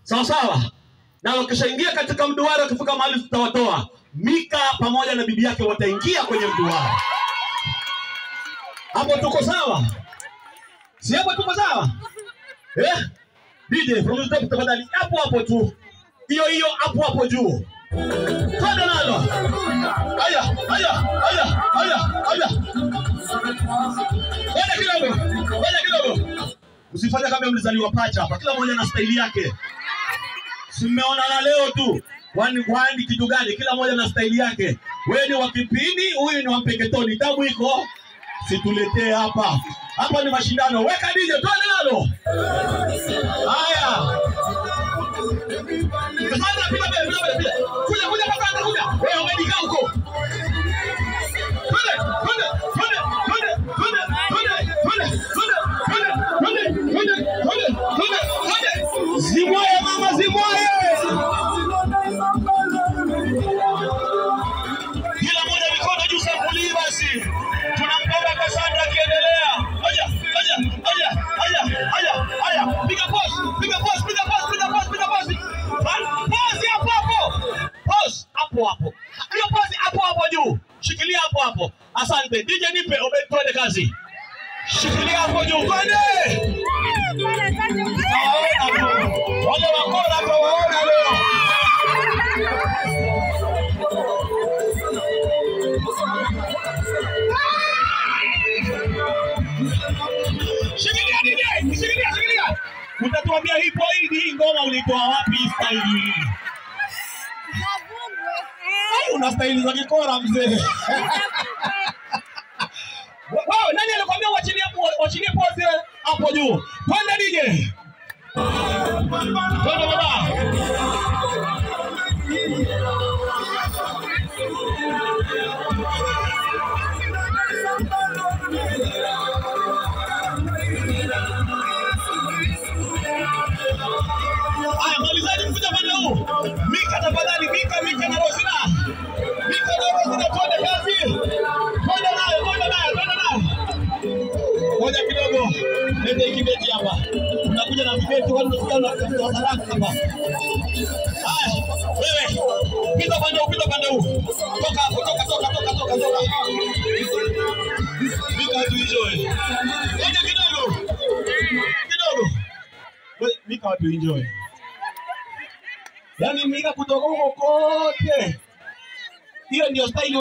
sawa sawa, na wakishaingia katika mduara, wakifika mahali tutawatoa. Mika pamoja na bibi yake wataingia kwenye mduara. Hapo tuko sawa? Si hapo tuko sawa? Eh? DJ from the top tafadhali, hapo hapo tu, hiyo hiyo hapo hapo juu, twende nalo. Haya, haya, haya, haya, haya, ngoja kidogo, ngoja kidogo, usifanye kama mlizaliwa pacha hapa, kila mmoja na staili yake. Si mmeonana leo tu, kwani kwani kitu gani? Kila mmoja na staili yake. Wewe ni wa kipindi, huyu ni wa mpeketoni. Tabu iko, situletee hapa. Hapa ni mashindano. Weka DJ, twende nalo. Haya. Kasanda, piga mbele, piga mbele, piga. Kuja, kuja Kasanda, kuja. Wewe umejikaa huko. Twende, twende, twende, twende, twende, twende, twende, twende, twende, twende, twende, twende, twende. Zimwaye mama, zimwaye. Kila mmoja mikono juu sampuli basi. Tunampanga Kasanda akiendelea. Haya, haya, haya, haya, haya, haya. Piga pause, piga pause, piga pause, piga pause, piga pause. Pa- Pause hapo hapo. Pause hapo hapo. Hiyo pause hapo hapo juu. Shikilia hapo hapo. Asante. DJ nipe Obed twende kazi. Shikilia hapo juu. Twende. Nawaona tu. Wale wakora tuwaona leo. Shikilia DJ, shikilia, shikilia. Utatuambia hii point hii ngoma ulitoa wapi hii style hii? Ai, una staili za kikora mzee. Wewe nani alikwambia uachilie hapo uachilie pose hapo juu? Twende DJ. Twende baba. Haya, malizaji mkuja pande huu. Mika tafadhali, Mika, Mika na Rosina. Mika na Rosina, twende kazi. Twende nayo, twende nayo, twende nayo. Ngoja kidogo, lete kibeti hapa. Unakuja na vibeti, watu tunasikia unatafuta haraka hapa. Haya, wewe pita pande huu, pita pande huu. Toka hapo, toka, toka, toka, toka, toka. Mika tu enjoy. Ngoja kidogo. Kidogo. We- Mika watu enjoy. Yaani Mika kutoka huko kote. Hiyo ndio style